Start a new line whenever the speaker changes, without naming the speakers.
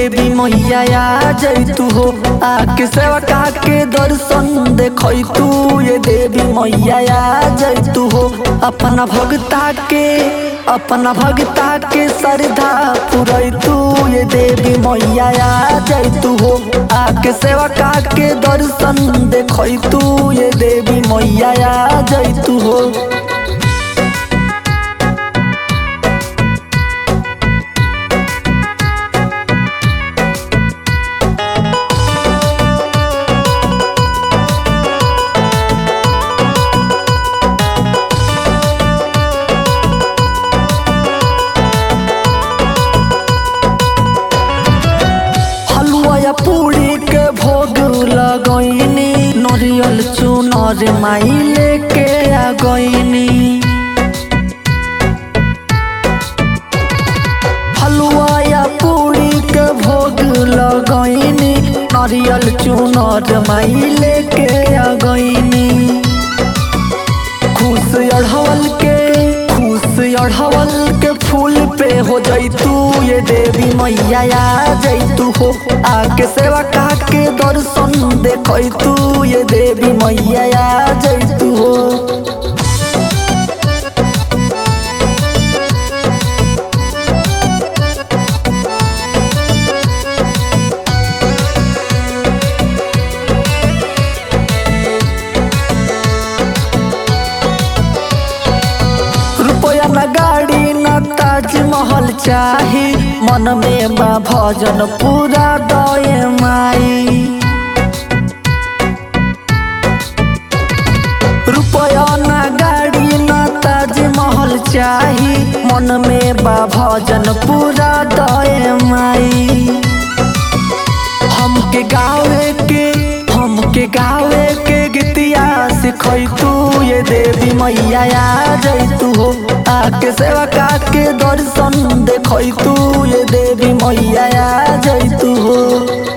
देवी मैया आ जैतू हो आके सेवका के दर्शन देखई तू ये देवी मैया आ जैतू हो अपना भगता के अपना भगता के श्रद्धा पुरई तू ये देवी मैया आ जैतू हो आके सेवका के दर्शन देखई तू ये देवी मैया आ जैतू हो हलुआ या पूरी के भोग लगैनी नरियल चुनर माई लेके आ गईनी हलुआ या पूरी के भोग लगैनी नरियल चुनर माई लेके आ गईनी खुश अढ़वल के खुश अढ़वल के फूल पे हो जैतू ये देवी मैया आ जैतू हो आके सेवा का के दर्शन देखै तू ये देवी मैया आ जैतू हो रुपया न गाड़ी न ताजमहल चाही मन में बा भजन पूरा दए माई रुपया न गाड़ी न ताजमहल चाही मन में बा भजन पूरा दए माई हमके गावे के हमके गावे के गीतिया सिखै तू ये देवी मैया आ जैतू हो आके सेवा का के दर्शन देखै तू ये देवी मैया आ जैतू हो